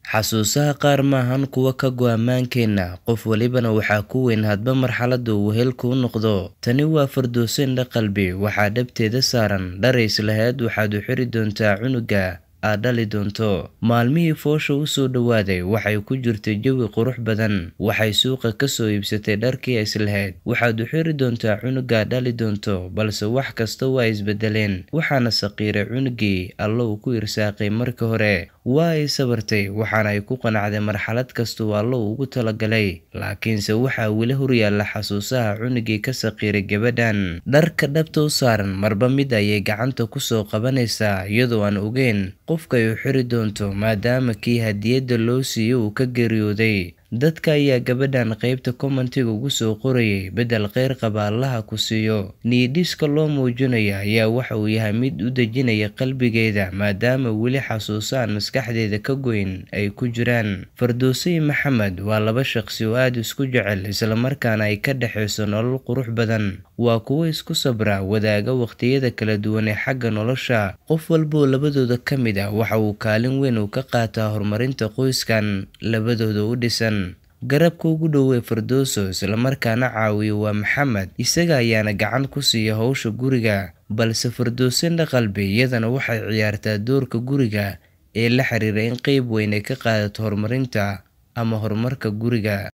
Xasuusaha qaar maahan kuwa ka go'a maankeenna, qof walibana waxaa ku weyn hadba marxaladda uu wehelka u noqdo. Tani waa Firdawso Indho Qalbi, waxaa dhabteeda saaran dhar is lahayd waxaad u xidhi doontaa cunuga aad dhali doonto. Maalmihii foosha u soo dhowaaday, waxay ku jirtay jawi qurux badan. Waxay suuqa ka soo iibsatay dharkii ay is lahayd waxaad u xidhi doontaa cunuga aad dhali doonto, balse wax kasta waa isbedeleen. Waxaana saqiiray cunugii Alle uu ku irsaaqay markii hore. Waa ay sabartay, waxaana ay ku qanacday marxalad kasta oo Alle ugu talagalay. Laakiinse waxaa weli horyaalla xasuusaha cunugii ka saqiiray gabadhan. Dharka dhabta u saaran marba mid ayay gacanta ku soo qabanaysaa, iyadoo aan ogeyn qofka ay u xidhi doonto maadaama kii hadiyadda loo siiyay uu ka geeriyooday. Dadka ayaa gabadhan qaybta commentiga ugu soo qorayay beddel kheyr qaba Allaha ku siiyo. Niyadiska loo muujinayo ayaa waxa uu yahay mid u dejinaya qalbigeeda maadaama weli xasuuso aan maskaxdeeda ka goyn ay ku jiraan. Firdawso iyo Maxamed waa laba shaqsi oo aad isku jecel isla markaana ay ka dhaxayso nolol qurux badan. Waa kuwo isku sabra, wadaaga waqtiyada kala duwan ee xagga nolosha. Qof walba oo labadooda ka mid ah waxa uu kaalin weyn ka qaataa horumarinta qoyskan labadooda u dhisan. Garabka ugu dhow ee Firdawso isla markaana caawiya waa Maxamed, isaga ayaana gacan ku siiya hawsha guriga. Balse Firdawso Indho Qalbi iyadana waxay ciyaartaa doorka guriga ee la xiriira in qayb weyn ay ka qaadato horumarinta ama horumarka guriga.